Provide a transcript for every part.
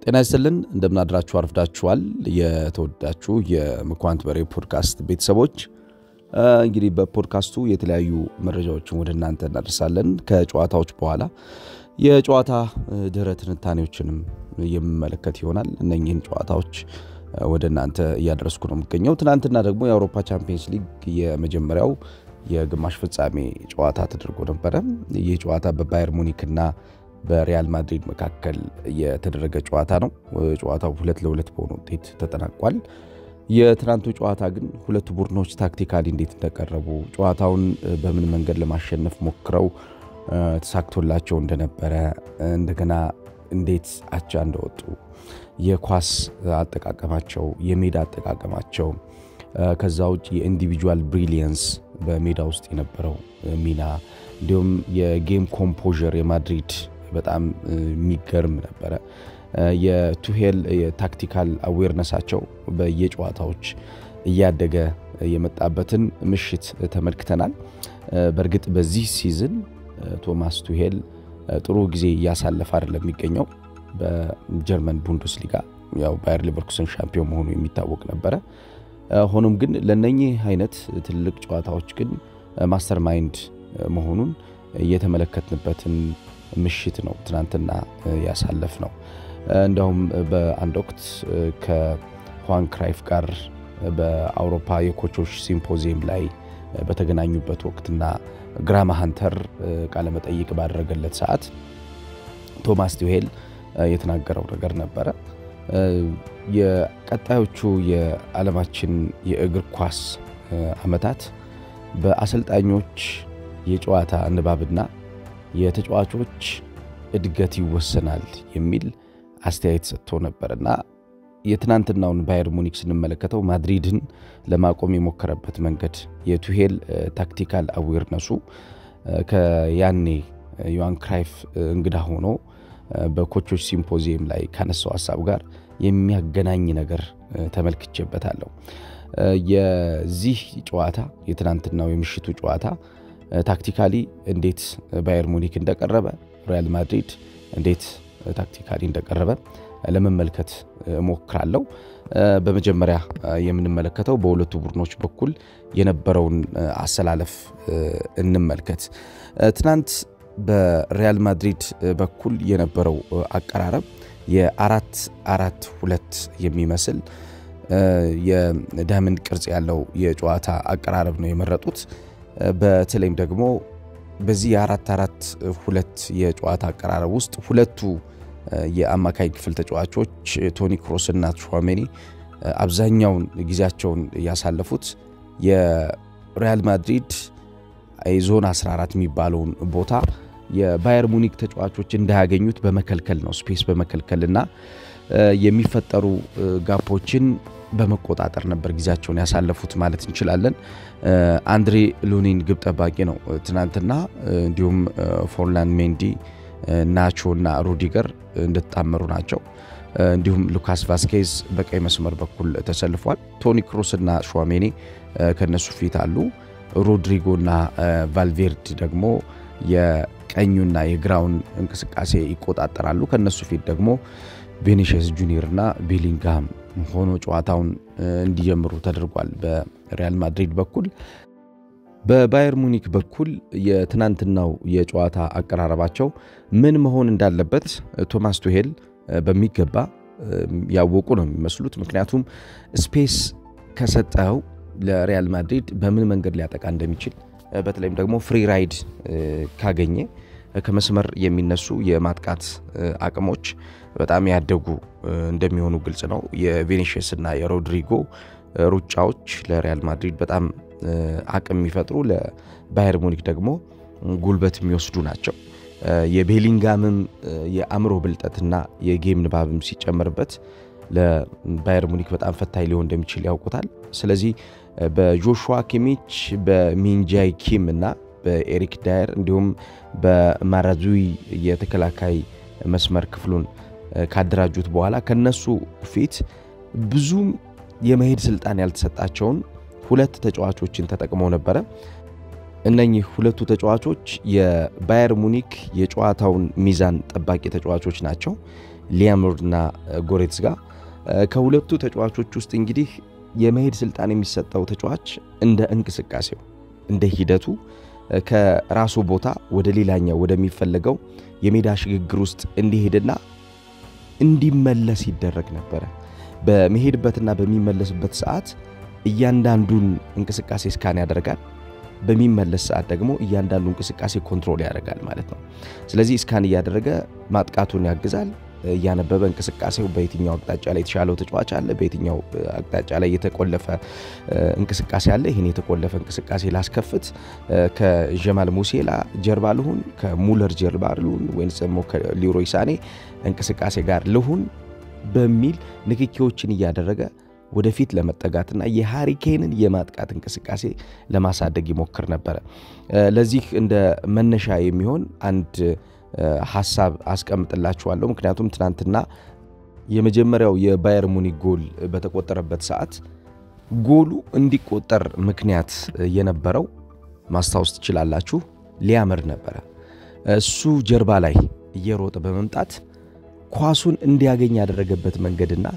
ጤና ይስጥልን እንደምናድራችሁ አርፍዳችኋል። የተወዳችሁ የመኳንንት በሬ ፖድካስት ቤተሰቦች እንግዲህ በፖድካስቱ የተለያዩ መረጃዎችን ወደ እናንተ እናደርሳለን። ከጨዋታዎች በኋላ የጨዋታ ድህረ ትንታኔዎችንም የምመለከት ይሆናል። እነኚህን ጨዋታዎች ወደ እናንተ እያደረስኩ ነው የሚገኘው። ትናንትና ደግሞ የአውሮፓ ቻምፒየንስ ሊግ የመጀመሪያው የግማሽ ፍጻሜ ጨዋታ ተደርጎ ነበረ። ይህ ጨዋታ በባየር ሙኒክና በሪያል ማድሪድ መካከል የተደረገ ጨዋታ ነው። ጨዋታው ሁለት ለሁለት በሆነ ውጤት ተጠናቋል። የትናንቱ ጨዋታ ግን ሁለቱ ቡድኖች ታክቲካሊ እንዴት እንደቀረቡ ጨዋታውን በምን መንገድ ለማሸነፍ ሞክረው ተሳክቶላቸው እንደነበረ እንደገና እንዴት አቻ እንደወጡ የኳስ አጠቃቀማቸው፣ የሜዳ አጠቃቀማቸው ከዛ ውጭ የኢንዲቪጁዋል ብሪሊየንስ በሜዳ ውስጥ የነበረው ሚና እንዲሁም የጌም ኮምፖዥር የማድሪድ በጣም የሚገርም ነበረ። የቱሄል የታክቲካል አዌርነሳቸው በየጨዋታዎች እያደገ የመጣበትን ምሽት ተመልክተናል። በእርግጥ በዚህ ሲዝን ቶማስ ቱሄል ጥሩ ጊዜ እያሳለፈ አይደለም የሚገኘው። በጀርመን ቡንደስሊጋ ያው ባየር ሊቨርኩሰን ሻምፒዮን መሆኑ የሚታወቅ ነበረ። ሆኖም ግን ለነኚህ አይነት ትልቅ ጨዋታዎች ግን ማስተር ማይንድ መሆኑን እየተመለከትንበትን ምሽት ነው ትናንትና ያሳለፍ ነው። እንዲያውም በአንድ ወቅት ከሁዋን ክራይፍ ጋር በአውሮፓ የኮቾች ሲምፖዚየም ላይ በተገናኙበት ወቅትና ግራማ ሃንተር ቃለመጠይቅ ባደረገለት ሰዓት ቶማስ ቱሄል የተናገረው ነገር ነበረ። የቀጣዮቹ የዓለማችን የእግር ኳስ ዓመታት በአሰልጣኞች የጨዋታ ንባብና የተጫዋቾች እድገት ይወሰናል የሚል አስተያየት ሰጥቶ ነበርና የትናንትናውን ባየር ሙኒክ ስንመለከተው ማድሪድን ለማቆም የሞከረበት መንገድ የቱሄል ታክቲካል አዌርነሱ ከያኔ ዮሃን ክራይፍ እንግዳ ሆኖ በኮቾች ሲምፖዚየም ላይ ካነሳው ሀሳብ ጋር የሚያገናኝ ነገር ተመልክቼበታለሁ። የዚህ ጨዋታ የትናንትናው የምሽቱ ጨዋታ ታክቲካሊ እንዴት ባየር ሙኒክ እንደቀረበ፣ ሪያል ማድሪድ እንዴት ታክቲካሊ እንደቀረበ ለመመልከት እሞክራለሁ። በመጀመሪያ የምንመለከተው በሁለቱ ቡድኖች በኩል የነበረውን አሰላለፍ እንመልከት። ትናንት በሪያል ማድሪድ በኩል የነበረው አቀራረብ የአራት አራት ሁለት የሚመስል የዳይመንድ ቅርጽ ያለው የጨዋታ አቀራረብ ነው የመረጡት። በተለይም ደግሞ በዚህ የአራት አራት ሁለት የጨዋታ አቀራረብ ውስጥ ሁለቱ የአማካይ ክፍል ተጫዋቾች ቶኒ ክሮስ እና ቹዋሜኒ አብዛኛውን ጊዜያቸውን ያሳለፉት የሪያል ማድሪድ ዞን 14 የሚባለውን ቦታ የባየር ሙኒክ ተጫዋቾች እንዳያገኙት በመከልከል ነው። ስፔስ በመከልከልና የሚፈጠሩ ጋፖችን በመቆጣጠር ነበር ጊዜያቸውን ያሳለፉት ማለት እንችላለን። አንድሬ ሉኒን ግብ ጠባቂ ነው ትናንትና፣ እንዲሁም ፎርላን ሜንዲ፣ ናቾ እና ሩዲገር እንደተጣመሩ ናቸው። እንዲሁም ሉካስ ቫስኬዝ በቀይ መስመር በኩል ተሰልፏል። ቶኒ ክሮስ እና ሹዋሜኒ ከነሱ ፊት አሉ። ሮድሪጎ እና ቫልቬርድ ደግሞ የቀኙና የግራውን እንቅስቃሴ ይቆጣጠራሉ። ከነሱ ፊት ደግሞ ቬኒሽስ ጁኒየር እና ቤሊንግሃም ሆኖ ጨዋታውን እንዲጀምሩ ተደርጓል በሪያል ማድሪድ በኩል። በባየር ሙኒክ በኩል የትናንትናው የጨዋታ አቀራረባቸው ምን መሆን እንዳለበት ቶማስ ቱሄል በሚገባ ያወቁ ነው የሚመስሉት። ምክንያቱም ስፔስ ከሰጠው ለሪያል ማድሪድ በምን መንገድ ሊያጠቃ እንደሚችል በተለይም ደግሞ ፍሪ ራይድ ካገኘ ከመስመር የሚነሱ የማጥቃት አቅሞች በጣም ያደጉ እንደሚሆኑ ግልጽ ነው። የቬኒሽስ እና የሮድሪጎ ሩጫዎች ለሪያል ማድሪድ በጣም አቅም የሚፈጥሩ ለባየር ሙኒክ ደግሞ ጉልበት የሚወስዱ ናቸው። የቤሊንጋምም የአእምሮ ብልጠትና የጌም ንባብም ሲጨመርበት ለባየር ሙኒክ በጣም ፈታኝ ሊሆን እንደሚችል ያውቁታል። ስለዚህ በጆሹዋ ኪሚች በሚንጃይ ኪም እና በኤሪክ ዳየር እንዲሁም በማራዙዊ የተከላካይ መስመር ክፍሉን ካደራጁት በኋላ ከነሱ ፊት ብዙም የመሄድ ስልጣን ያልተሰጣቸውን ሁለት ተጫዋቾችን ተጠቅመው ነበረ። እነኚህ ሁለቱ ተጫዋቾች የባየር ሙኒክ የጨዋታውን ሚዛን ጠባቂ ተጫዋቾች ናቸው። ሊያምርና ጎሬትስጋ ከሁለቱ ተጫዋቾች ውስጥ እንግዲህ የመሄድ ስልጣን የሚሰጠው ተጫዋች እንደ እንቅስቃሴው እንደ ሂደቱ ከራሱ ቦታ ወደ ሌላኛው ወደሚፈለገው የሜዳ ሽግግር ውስጥ እንዲሄድና እንዲመለስ ይደረግ ነበረ። በመሄድበትና በሚመለስበት ሰዓት እያንዳንዱን እንቅስቃሴ ስካን ያደርጋል። በሚመለስ ሰዓት ደግሞ እያንዳንዱ እንቅስቃሴ ኮንትሮል ያደርጋል ማለት ነው። ስለዚህ ስካን እያደረገ ማጥቃቱን ያግዛል። እያነበበ እንቅስቃሴው በየትኛው አቅጣጫ ላይ የተሻለው ተጫዋች አለ፣ በየትኛው አቅጣጫ ላይ የተቆለፈ እንቅስቃሴ አለ። ይህን የተቆለፈ እንቅስቃሴ ላስከፍት፣ ከጀማል ሙሴላ ጀርባ ልሁን፣ ከሙለር ጀርባ ልሁን፣ ወይንስ ደግሞ ከሊሮይ ሳኔ እንቅስቃሴ ጋር ልሁን በሚል ንክኪዎችን እያደረገ ወደፊት ለመጠጋትና የሃሪኬንን የማጥቃት እንቅስቃሴ ለማሳደግ ይሞክር ነበረ። ለዚህ እንደ መነሻ የሚሆን አንድ ሀሳብ አስቀምጥላችኋለሁ። ምክንያቱም ትናንትና የመጀመሪያው የባየር ሙኒክ ጎል በተቆጠረበት ሰዓት ጎሉ እንዲቆጠር ምክንያት የነበረው ማስታወስ ትችላላችሁ፣ ሊያምር ነበረ። እሱ ጀርባ ላይ እየሮጠ በመምጣት ኳሱን እንዲያገኝ ያደረገበት መንገድና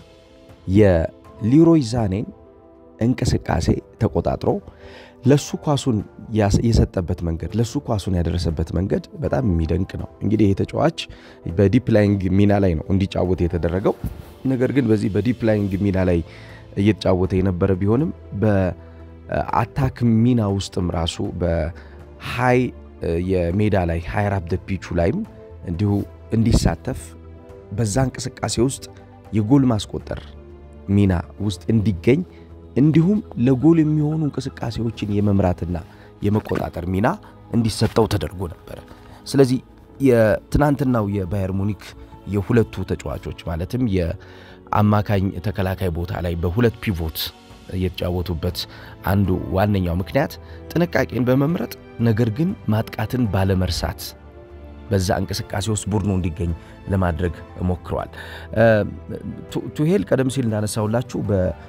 የሊሮይ ዛኔን እንቅስቃሴ ተቆጣጥሮ ለሱ ኳሱን የሰጠበት መንገድ ለሱ ኳሱን ያደረሰበት መንገድ በጣም የሚደንቅ ነው። እንግዲህ ይህ ተጫዋች በዲፕ ላይንግ ሚና ላይ ነው እንዲጫወት የተደረገው። ነገር ግን በዚህ በዲፕ ላይንግ ሚና ላይ እየተጫወተ የነበረ ቢሆንም በአታክ ሚና ውስጥም ራሱ በሃይ የሜዳ ላይ ሃይ ራፕ ደ ፒቹ ላይም እንዲሁ እንዲሳተፍ በዛ እንቅስቃሴ ውስጥ የጎል ማስቆጠር ሚና ውስጥ እንዲገኝ እንዲሁም ለጎል የሚሆኑ እንቅስቃሴዎችን የመምራትና የመቆጣጠር ሚና እንዲሰጠው ተደርጎ ነበረ። ስለዚህ የትናንትናው የባየር ሙኒክ የሁለቱ ተጫዋቾች ማለትም የአማካኝ ተከላካይ ቦታ ላይ በሁለት ፒቮት የተጫወቱበት አንዱ ዋነኛው ምክንያት ጥንቃቄን በመምረጥ ነገር ግን ማጥቃትን ባለመርሳት በዛ እንቅስቃሴ ውስጥ ቡድኑ እንዲገኝ ለማድረግ ሞክረዋል። ቱሄል ቀደም ሲል እንዳነሳውላችሁ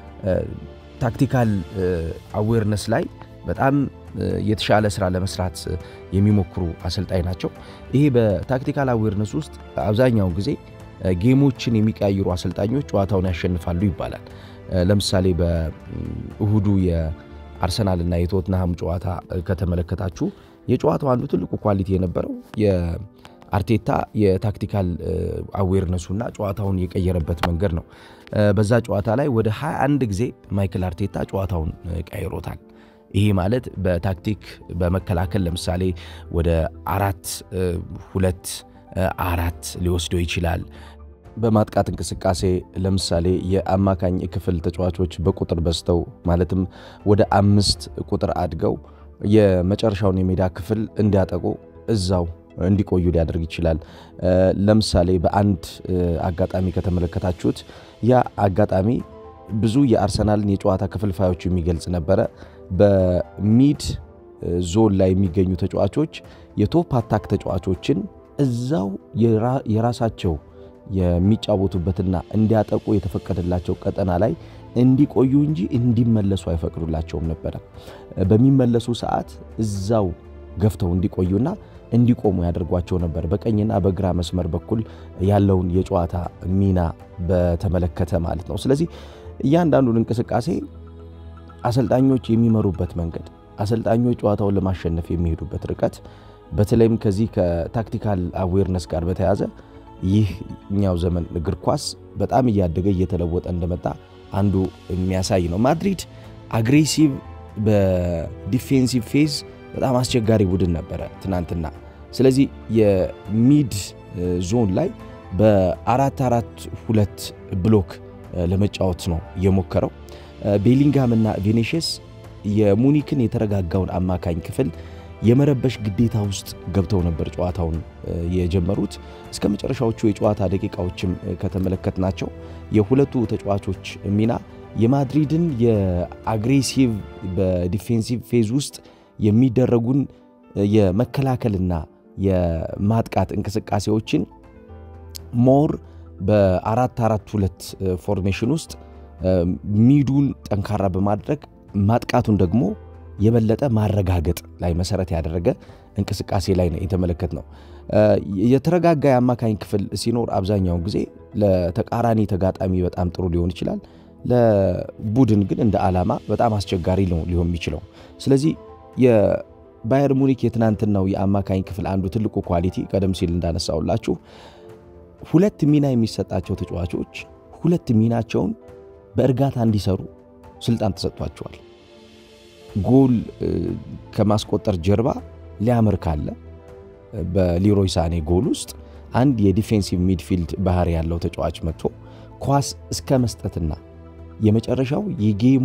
በታክቲካል አዌርነስ ላይ በጣም የተሻለ ስራ ለመስራት የሚሞክሩ አሰልጣኝ ናቸው። ይሄ በታክቲካል አዌርነስ ውስጥ አብዛኛውን ጊዜ ጌሞችን የሚቀያይሩ አሰልጣኞች ጨዋታውን ያሸንፋሉ ይባላል። ለምሳሌ በእሁዱ የአርሰናልና የቶትንሃም ጨዋታ ከተመለከታችሁ የጨዋታው አንዱ ትልቁ ኳሊቲ የነበረው የአርቴታ የታክቲካል አዌርነሱና ጨዋታውን የቀየረበት መንገድ ነው። በዛ ጨዋታ ላይ ወደ 21 ጊዜ ማይክል አርቴታ ጨዋታውን ቀይሮታል። ይሄ ማለት በታክቲክ በመከላከል ለምሳሌ ወደ አራት ሁለት አራት ሊወስደው ይችላል። በማጥቃት እንቅስቃሴ ለምሳሌ የአማካኝ ክፍል ተጫዋቾች በቁጥር በዝተው ማለትም ወደ አምስት ቁጥር አድገው የመጨረሻውን የሜዳ ክፍል እንዲያጠቁ እዛው እንዲቆዩ ሊያደርግ ይችላል። ለምሳሌ በአንድ አጋጣሚ ከተመለከታችሁት ያ አጋጣሚ ብዙ የአርሰናልን የጨዋታ ክፍልፋዮች የሚገልጽ ነበረ። በሚድ ዞን ላይ የሚገኙ ተጫዋቾች የቶፕ አታክ ተጫዋቾችን እዛው የራሳቸው የሚጫወቱበትና እንዲያጠቁ የተፈቀደላቸው ቀጠና ላይ እንዲቆዩ እንጂ እንዲመለሱ አይፈቅዱላቸውም ነበረ። በሚመለሱ ሰዓት እዛው ገፍተው እንዲቆዩና እንዲቆሙ ያደርጓቸው ነበር። በቀኝና በግራ መስመር በኩል ያለውን የጨዋታ ሚና በተመለከተ ማለት ነው። ስለዚህ እያንዳንዱን እንቅስቃሴ አሰልጣኞች የሚመሩበት መንገድ፣ አሰልጣኞች ጨዋታውን ለማሸነፍ የሚሄዱበት ርቀት፣ በተለይም ከዚህ ከታክቲካል አዌርነስ ጋር በተያያዘ ይህኛው ዘመን እግር ኳስ በጣም እያደገ እየተለወጠ እንደመጣ አንዱ የሚያሳይ ነው። ማድሪድ አግሬሲቭ በዲፌንሲቭ ፌዝ በጣም አስቸጋሪ ቡድን ነበረ ትናንትና። ስለዚህ የሚድ ዞን ላይ በአራት አራት ሁለት ብሎክ ለመጫወት ነው የሞከረው። ቤሊንጋም እና ቬኔሽስ የሙኒክን የተረጋጋውን አማካኝ ክፍል የመረበሽ ግዴታ ውስጥ ገብተው ነበር ጨዋታውን የጀመሩት። እስከ መጨረሻዎቹ የጨዋታ ደቂቃዎችም ከተመለከትናቸው የሁለቱ ተጫዋቾች ሚና የማድሪድን የአግሬሲቭ በዲፌንሲቭ ፌዝ ውስጥ የሚደረጉን የመከላከልና የማጥቃት እንቅስቃሴዎችን ሞር በአራት አራት ሁለት ፎርሜሽን ውስጥ ሚዱን ጠንካራ በማድረግ ማጥቃቱን ደግሞ የበለጠ ማረጋገጥ ላይ መሰረት ያደረገ እንቅስቃሴ ላይ ነው የተመለከት ነው። የተረጋጋ የአማካኝ ክፍል ሲኖር አብዛኛውን ጊዜ ለተቃራኒ ተጋጣሚ በጣም ጥሩ ሊሆን ይችላል። ለቡድን ግን እንደ ዓላማ በጣም አስቸጋሪ ነው ሊሆን የሚችለው። ስለዚህ የባየር ሙኒክ የትናንትናው የአማካኝ ክፍል አንዱ ትልቁ ኳሊቲ ቀደም ሲል እንዳነሳውላችሁ ሁለት ሚና የሚሰጣቸው ተጫዋቾች ሁለት ሚናቸውን በእርጋታ እንዲሰሩ ስልጣን ተሰጥቷቸዋል። ጎል ከማስቆጠር ጀርባ ሊያምር ካለ በሊሮይ ሳኔ ጎል ውስጥ አንድ የዲፌንሲቭ ሚድፊልድ ባህሪ ያለው ተጫዋች መጥቶ ኳስ እስከ መስጠትና የመጨረሻው የጌሙ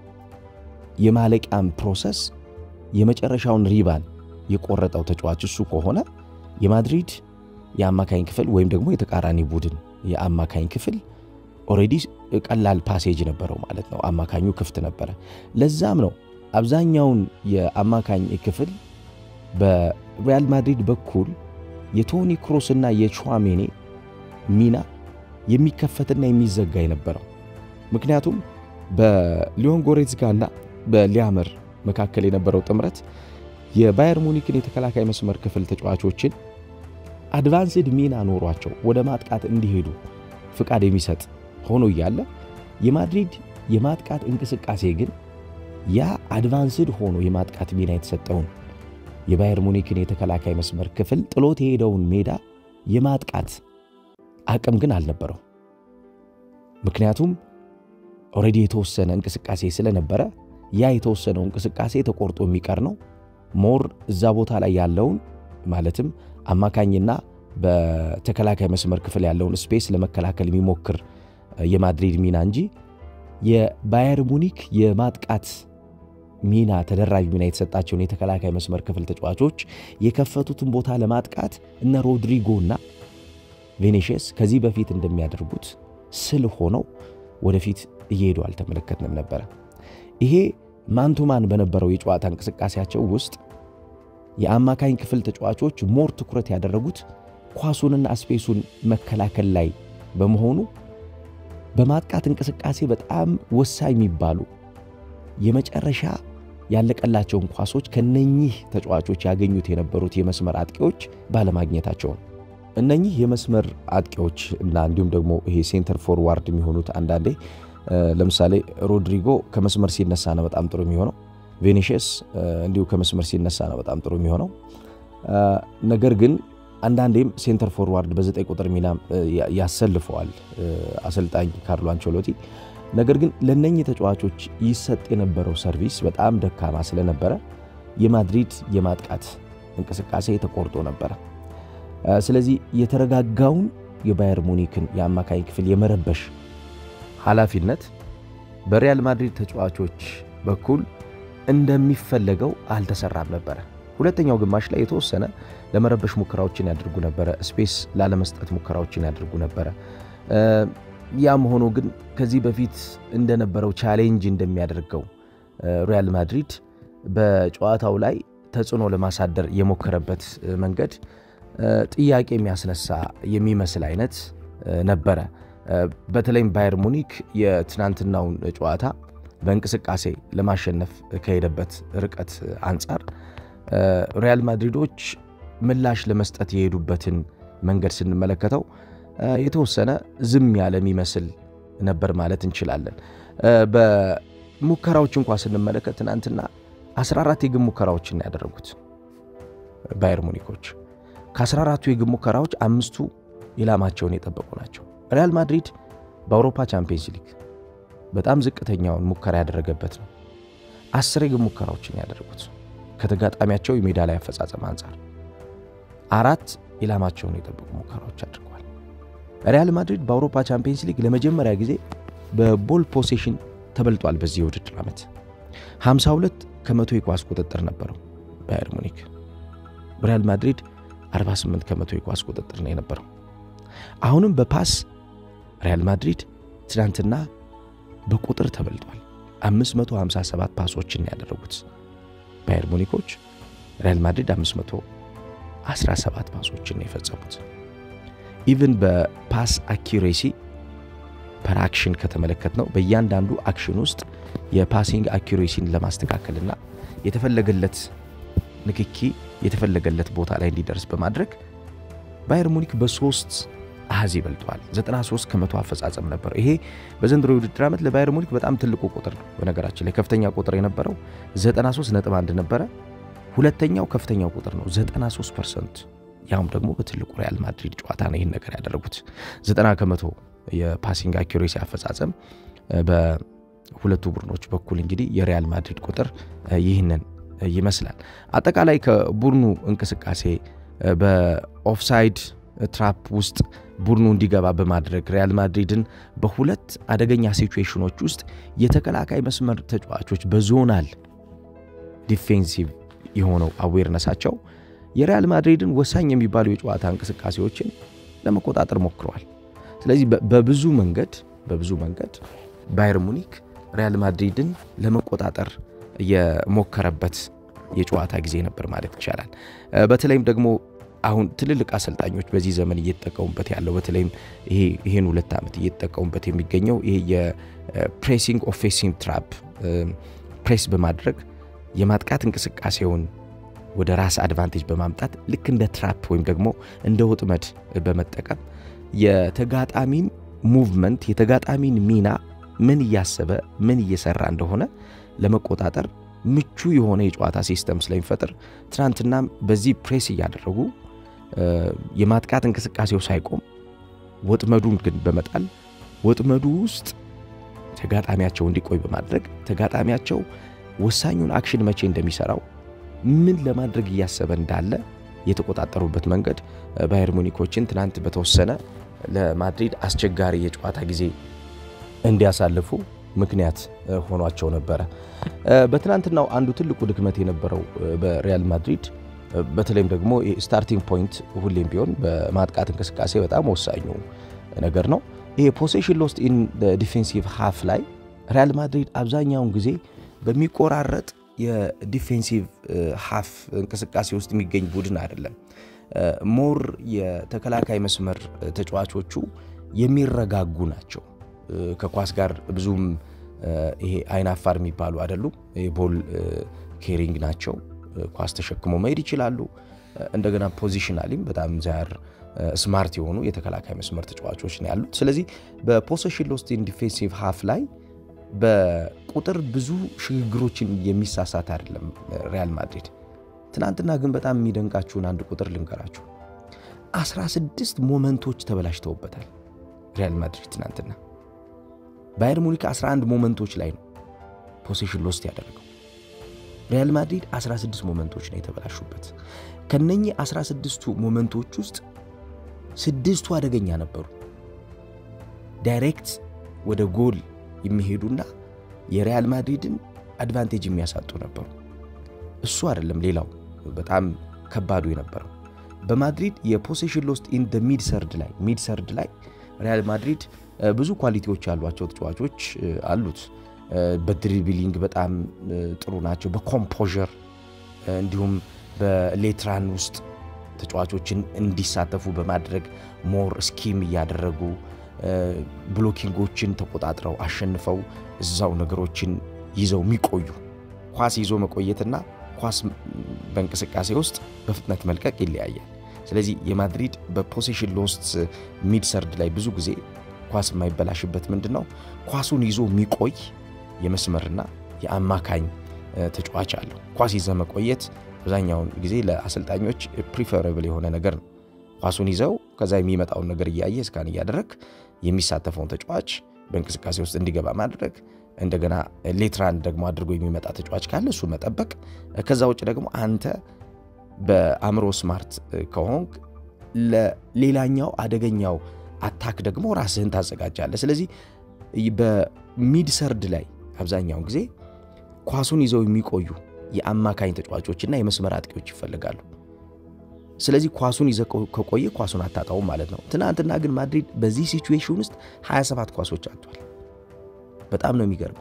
የማለቂያም ፕሮሰስ የመጨረሻውን ሪባን የቆረጠው ተጫዋች እሱ ከሆነ የማድሪድ የአማካኝ ክፍል ወይም ደግሞ የተቃራኒ ቡድን የአማካኝ ክፍል ኦልሬዲ ቀላል ፓሴጅ ነበረው ማለት ነው። አማካኙ ክፍት ነበረ። ለዛም ነው አብዛኛውን የአማካኝ ክፍል በሪያል ማድሪድ በኩል የቶኒ ክሮስ እና የቹዋሜኔ ሚና የሚከፈትና የሚዘጋ የነበረው። ምክንያቱም በሊዮን ጎሬትስካ እና በሊያመር መካከል የነበረው ጥምረት የባየር ሙኒክን የተከላካይ መስመር ክፍል ተጫዋቾችን አድቫንስድ ሚና ኖሯቸው ወደ ማጥቃት እንዲሄዱ ፍቃድ የሚሰጥ ሆኖ እያለ የማድሪድ የማጥቃት እንቅስቃሴ ግን ያ አድቫንስድ ሆኖ የማጥቃት ሚና የተሰጠውን የባየር ሙኒክን የተከላካይ መስመር ክፍል ጥሎት የሄደውን ሜዳ የማጥቃት አቅም ግን አልነበረው። ምክንያቱም ኦልሬዲ የተወሰነ እንቅስቃሴ ስለነበረ ያ የተወሰነው እንቅስቃሴ ተቆርጦ የሚቀር ነው። ሞር እዛ ቦታ ላይ ያለውን ማለትም አማካኝና በተከላካይ መስመር ክፍል ያለውን ስፔስ ለመከላከል የሚሞክር የማድሪድ ሚና እንጂ የባየር ሙኒክ የማጥቃት ሚና ተደራቢ ሚና የተሰጣቸውን የተከላካይ መስመር ክፍል ተጫዋቾች የከፈቱትን ቦታ ለማጥቃት እነ ሮድሪጎ እና ቬኔሽስ ከዚህ በፊት እንደሚያደርጉት ስል ሆነው ወደፊት እየሄዱ አልተመለከትንም ነበረ። ይሄ ማንቱማን በነበረው የጨዋታ እንቅስቃሴያቸው ውስጥ የአማካኝ ክፍል ተጫዋቾች ሞር ትኩረት ያደረጉት ኳሱንና ስፔሱን መከላከል ላይ በመሆኑ በማጥቃት እንቅስቃሴ በጣም ወሳኝ የሚባሉ የመጨረሻ ያለቀላቸውን ኳሶች ከነኚህ ተጫዋቾች ያገኙት የነበሩት የመስመር አጥቂዎች ባለማግኘታቸው ነው። እነኚህ የመስመር አጥቂዎች እና እንዲሁም ደግሞ ይሄ ሴንተር ፎርዋርድ የሚሆኑት አንዳንዴ ለምሳሌ ሮድሪጎ ከመስመር ሲነሳ ነው በጣም ጥሩ የሚሆነው። ቬኒሽስ እንዲሁ ከመስመር ሲነሳ ነው በጣም ጥሩ የሚሆነው። ነገር ግን አንዳንዴም ሴንተር ፎርዋርድ በዘጠኝ ቁጥር ሚና ያሰልፈዋል አሰልጣኝ ካርሎ አንቸሎቲ። ነገር ግን ለነኚህ ተጫዋቾች ይሰጥ የነበረው ሰርቪስ በጣም ደካማ ስለነበረ የማድሪድ የማጥቃት እንቅስቃሴ ተቆርጦ ነበረ። ስለዚህ የተረጋጋውን የባየር ሙኒክን የአማካኝ ክፍል የመረበሽ ኃላፊነት በሪያል ማድሪድ ተጫዋቾች በኩል እንደሚፈለገው አልተሰራም ነበረ። ሁለተኛው ግማሽ ላይ የተወሰነ ለመረበሽ ሙከራዎችን ያደርጉ ነበረ። ስፔስ ላለመስጠት ሙከራዎችን ያደርጉ ነበረ። ያም ሆኖ ግን ከዚህ በፊት እንደነበረው ቻሌንጅ እንደሚያደርገው ሪያል ማድሪድ በጨዋታው ላይ ተጽዕኖ ለማሳደር የሞከረበት መንገድ ጥያቄ የሚያስነሳ የሚመስል አይነት ነበረ። በተለይም ባየር ሙኒክ የትናንትናውን ጨዋታ በእንቅስቃሴ ለማሸነፍ ከሄደበት ርቀት አንጻር ሪያል ማድሪዶች ምላሽ ለመስጠት የሄዱበትን መንገድ ስንመለከተው የተወሰነ ዝም ያለ የሚመስል ነበር ማለት እንችላለን። በሙከራዎች እንኳ ስንመለከት ትናንትና 14 የግብ ሙከራዎችን ያደረጉት ባየር ሙኒኮች ከ14ቱ የግብ ሙከራዎች አምስቱ ኢላማቸውን የጠበቁ ናቸው። ሪያል ማድሪድ በአውሮፓ ቻምፒየንስ ሊግ በጣም ዝቅተኛውን ሙከራ ያደረገበት ነው። አስር የግብ ሙከራዎችን ያደረጉት ከተጋጣሚያቸው የሜዳ ላይ አፈጻጸም አንጻር አራት ኢላማቸውን የጠበቁ ሙከራዎች አድርገዋል። ሪያል ማድሪድ በአውሮፓ ቻምፒየንስ ሊግ ለመጀመሪያ ጊዜ በቦል ፖሴሽን ተበልጧል። በዚህ የውድድር ዓመት 52 ከመቶ የኳስ ቁጥጥር ነበረው ባየር ሙኒክ። ሪያል ማድሪድ 48 ከመቶ የኳስ ቁጥጥር ነው የነበረው። አሁንም በፓስ ሪያል ማድሪድ ትናንትና በቁጥር ተበልጧል። 557 ፓሶችን ያደረጉት ባየር ሙኒኮች ሪያል ማድሪድ 517 ፓሶችን የፈጸሙት። ኢቭን በፓስ አኪሬሲ ፐር አክሽን ከተመለከት ነው በእያንዳንዱ አክሽን ውስጥ የፓሲንግ አኪሬሲን ለማስተካከልና የተፈለገለት ንክኪ የተፈለገለት ቦታ ላይ እንዲደርስ በማድረግ ባየር ሙኒክ በሶስት አሃዝ ይበልጠዋል። 93 ከመቶ አፈጻጸም ነበር። ይሄ በዘንድሮ የውድድር ዓመት ለባየር ሙኒክ በጣም ትልቁ ቁጥር ነው። በነገራችን ላይ ከፍተኛ ቁጥር የነበረው 93.1 ነበረ። ሁለተኛው ከፍተኛው ቁጥር ነው 93 ፐርሰንት፣ ያውም ደግሞ በትልቁ ሪያል ማድሪድ ጨዋታ ነው ይህን ነገር ያደረጉት። 90 ከመቶ የፓሲንግ አኪሬሲ አፈጻጸም በሁለቱ ቡድኖች በኩል እንግዲህ የሪያል ማድሪድ ቁጥር ይህንን ይመስላል። አጠቃላይ ከቡድኑ እንቅስቃሴ በኦፍሳይድ ትራፕ ውስጥ ቡድኑ እንዲገባ በማድረግ ሪያል ማድሪድን በሁለት አደገኛ ሲቹዌሽኖች ውስጥ የተከላካይ መስመር ተጫዋቾች በዞናል ዲፌንሲቭ የሆነው አዌርነሳቸው የሪያል ማድሪድን ወሳኝ የሚባሉ የጨዋታ እንቅስቃሴዎችን ለመቆጣጠር ሞክረዋል። ስለዚህ በብዙ መንገድ በብዙ መንገድ ባየር ሙኒክ ሪያል ማድሪድን ለመቆጣጠር የሞከረበት የጨዋታ ጊዜ ነበር ማለት ይቻላል። በተለይም ደግሞ አሁን ትልልቅ አሰልጣኞች በዚህ ዘመን እየተጠቀሙበት ያለው በተለይም ይሄን ሁለት ዓመት እየተጠቀሙበት የሚገኘው ይሄ የፕሬሲንግ ኦፌንሲቭ ትራፕ ፕሬስ በማድረግ የማጥቃት እንቅስቃሴውን ወደ ራስ አድቫንቴጅ በማምጣት ልክ እንደ ትራፕ ወይም ደግሞ እንደ ወጥመድ በመጠቀም የተጋጣሚን ሙቭመንት የተጋጣሚን ሚና ምን እያሰበ ምን እየሰራ እንደሆነ ለመቆጣጠር ምቹ የሆነ የጨዋታ ሲስተም ስለሚፈጥር ትናንትናም በዚህ ፕሬስ እያደረጉ የማጥቃት እንቅስቃሴው ሳይቆም ወጥመዱን ግን በመጣል ወጥመዱ ውስጥ ተጋጣሚያቸው እንዲቆይ በማድረግ ተጋጣሚያቸው ወሳኙን አክሽን መቼ እንደሚሰራው ምን ለማድረግ እያሰበ እንዳለ የተቆጣጠሩበት መንገድ ባየር ሙኒኮችን ትናንት በተወሰነ ለማድሪድ አስቸጋሪ የጨዋታ ጊዜ እንዲያሳልፉ ምክንያት ሆኗቸው ነበረ። በትናንትናው አንዱ ትልቁ ድክመት የነበረው በሪያል ማድሪድ በተለይም ደግሞ ስታርቲንግ ፖይንት ሁሌም ቢሆን በማጥቃት እንቅስቃሴ በጣም ወሳኙ ነገር ነው። ይሄ ፖሴሽን ሎስት ኢን ዲፌንሲቭ ሃፍ ላይ ሪያል ማድሪድ አብዛኛውን ጊዜ በሚቆራረጥ የዲፌንሲቭ ሃፍ እንቅስቃሴ ውስጥ የሚገኝ ቡድን አይደለም። ሞር የተከላካይ መስመር ተጫዋቾቹ የሚረጋጉ ናቸው። ከኳስ ጋር ብዙም ይሄ አይን አፋር የሚባሉ አይደሉም። ቦል ኬሪንግ ናቸው። ኳስ ተሸክሞ መሄድ ይችላሉ። እንደገና ፖዚሽናሊም በጣም ዛር ስማርት የሆኑ የተከላካይ መስመር ተጫዋቾች ነው ያሉት። ስለዚህ በፖሴሽን ሎስት ኢን ዲፌንሲቭ ሃፍ ላይ በቁጥር ብዙ ሽግግሮችን የሚሳሳት አይደለም ሪያል ማድሪድ። ትናንትና ግን በጣም የሚደንቃችሁን አንድ ቁጥር ልንገራችሁ። 16 ሞመንቶች ተበላሽተውበታል ሪያል ማድሪድ ትናንትና። ባየር ሙኒክ 11 ሞመንቶች ላይ ነው ፖሴሽን ሎስት ያደረገው። ሪያል ማድሪድ 16 ሞመንቶች ነው የተበላሹበት። ከነኚህ 16ቱ ሞመንቶች ውስጥ ስድስቱ አደገኛ ነበሩ። ዳይሬክት ወደ ጎል የሚሄዱና የሪያል ማድሪድን አድቫንቴጅ የሚያሳጡ ነበሩ። እሱ አይደለም ሌላው በጣም ከባዱ የነበረው በማድሪድ የፖሴሽን ሎስት ኢን ደ ሚድ ሰርድ ላይ ሚድ ሰርድ ላይ ሪያል ማድሪድ ብዙ ኳሊቲዎች ያሏቸው ተጫዋቾች አሉት። በድሪብሊንግ በጣም ጥሩ ናቸው። በኮምፖዠር እንዲሁም በሌትራን ውስጥ ተጫዋቾችን እንዲሳተፉ በማድረግ ሞር ስኪም እያደረጉ ብሎኪንጎችን ተቆጣጥረው አሸንፈው እዛው ነገሮችን ይዘው የሚቆዩ ኳስ ይዞ መቆየትና ኳስ በእንቅስቃሴ ውስጥ በፍጥነት መልቀቅ ይለያያል። ስለዚህ የማድሪድ በፖሴሽን ሎስት ሚድ ሰርድ ላይ ብዙ ጊዜ ኳስ የማይበላሽበት ምንድን ነው? ኳሱን ይዞ የሚቆይ የመስመርና የአማካኝ ተጫዋች አለው። ኳስ ይዘ መቆየት አብዛኛውን ጊዜ ለአሰልጣኞች ፕሪፈረብል የሆነ ነገር ነው። ኳሱን ይዘው ከዛ የሚመጣውን ነገር እያየ እስካን እያደረግ የሚሳተፈውን ተጫዋች በእንቅስቃሴ ውስጥ እንዲገባ ማድረግ እንደገና ሌትራን ደግሞ አድርጎ የሚመጣ ተጫዋች ካለ እሱን መጠበቅ። ከዛ ውጭ ደግሞ አንተ በአእምሮ ስማርት ከሆንክ ለሌላኛው አደገኛው አታክ ደግሞ ራስህን ታዘጋጃለህ። ስለዚህ በሚድ ሰርድ ላይ አብዛኛውን ጊዜ ኳሱን ይዘው የሚቆዩ የአማካኝ ተጫዋቾችና የመስመር አጥቂዎች ይፈልጋሉ። ስለዚህ ኳሱን ይዘ ከቆየ ኳሱን አታጣውም ማለት ነው። ትናንትና ግን ማድሪድ በዚህ ሲቹዌሽን ውስጥ 27 ኳሶች አጥቷል። በጣም ነው የሚገርመው።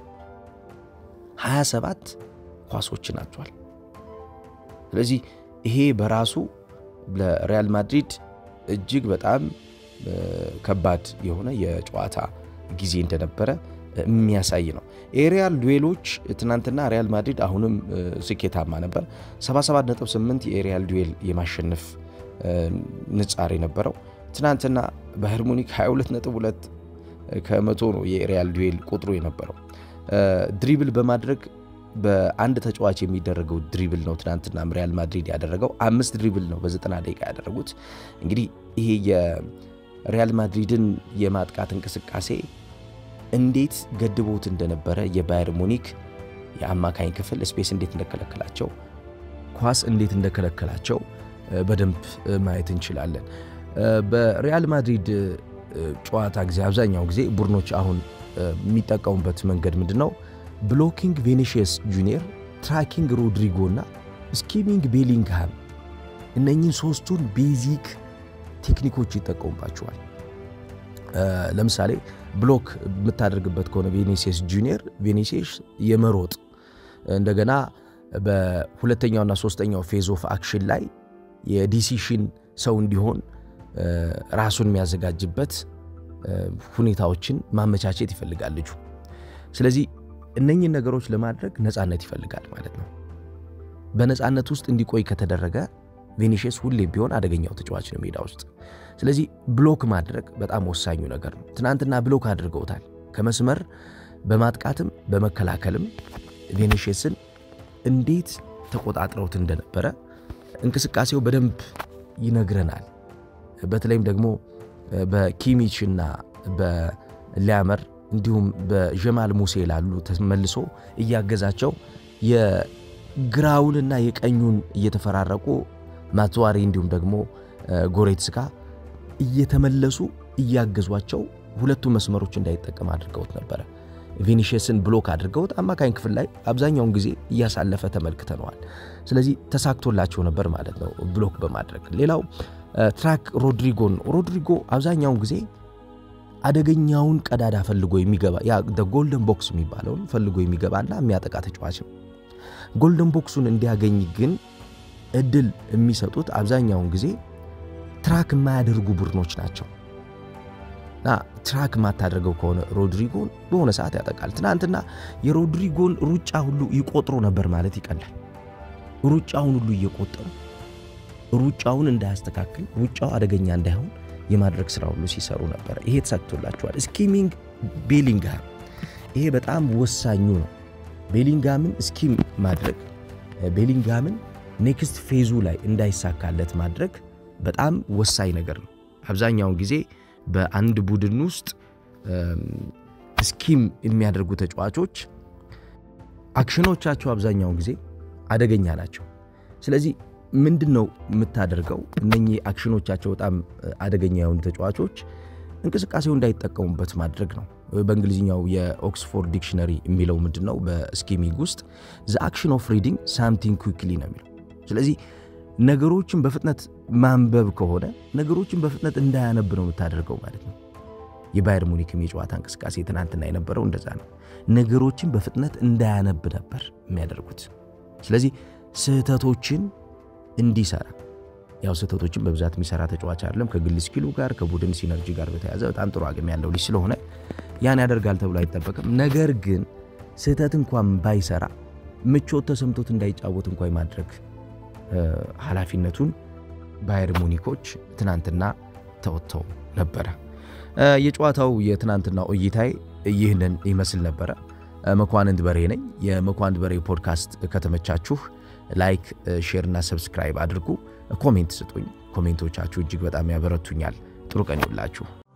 27 ኳሶችን አጥቷል። ስለዚህ ይሄ በራሱ ለሪያል ማድሪድ እጅግ በጣም ከባድ የሆነ የጨዋታ ጊዜ እንደነበረ የሚያሳይ ነው። የሪያል ዱዌሎች ትናንትና ሪያል ማድሪድ አሁንም ስኬታማ ነበር። 77.8 የሪያል ዱዌል የማሸነፍ ንጻሬ ነበረው። ትናንትና ባየር ሙኒክ 22.2 ከመቶ ነው የሪያል ዱዌል ቁጥሩ የነበረው። ድሪብል በማድረግ በአንድ ተጫዋች የሚደረገው ድሪብል ነው ትናንትና ሪያል ማድሪድ ያደረገው። አምስት ድሪብል ነው በ90 ደቂቃ ያደረጉት። እንግዲህ ይሄ የሪያል ማድሪድን የማጥቃት እንቅስቃሴ እንዴት ገድቦት እንደነበረ የባየር ሙኒክ የአማካኝ ክፍል ስፔስ እንዴት እንደከለከላቸው፣ ኳስ እንዴት እንደከለከላቸው በደንብ ማየት እንችላለን። በሪያል ማድሪድ ጨዋታ ጊዜ አብዛኛው ጊዜ ቡድኖች አሁን የሚጠቀሙበት መንገድ ምንድን ነው? ብሎኪንግ ቬኒሽየስ ጁኒየር፣ ትራኪንግ ሮድሪጎ እና ስኪሚንግ ቤሊንግሃም እነኚህን ሶስቱን ቤዚክ ቴክኒኮች ይጠቀሙባቸዋል። ለምሳሌ ብሎክ የምታደርግበት ከሆነ ቬኒሲየስ ጁኒየር ቬኒሲየስ የመሮጥ እንደገና በሁለተኛውና ሶስተኛው ፌዝ ኦፍ አክሽን ላይ የዲሲሽን ሰው እንዲሆን ራሱን የሚያዘጋጅበት ሁኔታዎችን ማመቻቸት ይፈልጋል ልጁ። ስለዚህ እነኝህን ነገሮች ለማድረግ ነፃነት ይፈልጋል ማለት ነው። በነፃነት ውስጥ እንዲቆይ ከተደረገ ቬኒሽየስ ሁሌም ቢሆን አደገኛው ተጫዋች ነው ሜዳ ውስጥ። ስለዚህ ብሎክ ማድረግ በጣም ወሳኙ ነገር ነው። ትናንትና ብሎክ አድርገውታል። ከመስመር በማጥቃትም በመከላከልም ቬኒሽየስን እንዴት ተቆጣጥረውት እንደነበረ እንቅስቃሴው በደንብ ይነግረናል። በተለይም ደግሞ በኪሚች እና በሊያመር እንዲሁም በጀማል ሙሴ ላሉ ተመልሶ እያገዛቸው የግራውንና የቀኙን እየተፈራረቁ ማትዋሪ እንዲሁም ደግሞ ጎሬትስካ እየተመለሱ እያገዟቸው ሁለቱ መስመሮች እንዳይጠቀም አድርገውት ነበረ። ቪኒሽየስን ብሎክ አድርገውት አማካኝ ክፍል ላይ አብዛኛውን ጊዜ እያሳለፈ ተመልክተነዋል። ስለዚህ ተሳክቶላቸው ነበር ማለት ነው ብሎክ በማድረግ ሌላው ትራክ ሮድሪጎን ሮድሪጎ አብዛኛውን ጊዜ አደገኛውን ቀዳዳ ፈልጎ የሚገባ ያ ጎልደን ቦክስ የሚባለውን ፈልጎ የሚገባና የሚያጠቃ ተጫዋች ነው። ጎልደን ቦክሱን እንዲያገኝ ግን እድል የሚሰጡት አብዛኛውን ጊዜ ትራክ የማያደርጉ ቡድኖች ናቸው እና ትራክ የማታደርገው ከሆነ ሮድሪጎን በሆነ ሰዓት ያጠቃል። ትናንትና የሮድሪጎን ሩጫ ሁሉ ይቆጥሩ ነበር ማለት ይቀላል። ሩጫውን ሁሉ እየቆጠሩ ሩጫውን እንዳያስተካክል ሩጫው አደገኛ እንዳይሆን የማድረግ ስራ ሁሉ ሲሰሩ ነበር። ይሄ ተሳክቶላቸዋል። ስኪሚንግ ቤሊንግሃም ይሄ በጣም ወሳኙ ነው። ቤሊንግሃምን ስኪም ማድረግ ቤሊንግሃምን ኔክስት ፌዙ ላይ እንዳይሳካለት ማድረግ በጣም ወሳኝ ነገር ነው። አብዛኛውን ጊዜ በአንድ ቡድን ውስጥ ስኪም የሚያደርጉ ተጫዋቾች አክሽኖቻቸው አብዛኛውን ጊዜ አደገኛ ናቸው። ስለዚህ ምንድን ነው የምታደርገው? እነኚህ አክሽኖቻቸው በጣም አደገኛ የሆኑ ተጫዋቾች እንቅስቃሴው እንዳይጠቀሙበት ማድረግ ነው። በእንግሊዝኛው የኦክስፎርድ ዲክሽነሪ የሚለው ምንድን ነው? በስኪሚንግ ውስጥ ዘ አክሽን ኦፍ ሪዲንግ ሳምቲንግ ኩክሊ ነው የሚለው። ስለዚህ ነገሮችን በፍጥነት ማንበብ ከሆነ ነገሮችን በፍጥነት እንዳያነብ ነው የምታደርገው ማለት ነው። የባየር ሙኒክም የጨዋታ እንቅስቃሴ ትናንትና የነበረው እንደዛ ነው። ነገሮችን በፍጥነት እንዳያነብ ነበር የሚያደርጉት። ስለዚህ ስህተቶችን እንዲሰራ ያው ስህተቶችን በብዛት የሚሰራ ተጫዋች አይደለም። ከግል ስኪሉ ጋር ከቡድን ሲነርጂ ጋር በተያዘ በጣም ጥሩ አቅም ያለው ልጅ ስለሆነ ያን ያደርጋል ተብሎ አይጠበቅም። ነገር ግን ስህተት እንኳን ባይሰራ ምቾት ተሰምቶት እንዳይጫወት እንኳ ማድረግ ኃላፊነቱን ባየር ሙኒኮች ትናንትና ተወጥተው ነበረ። የጨዋታው የትናንትና እይታዬ ይህንን ይመስል ነበረ። መኳንንት በሬ ነኝ። የመኳንንት በሬ ፖድካስት ከተመቻችሁ ላይክ፣ ሼር እና ሰብስክራይብ አድርጉ። ኮሜንት ስጡኝ። ኮሜንቶቻችሁ እጅግ በጣም ያበረቱኛል። ጥሩ ቀን ይውላችሁ።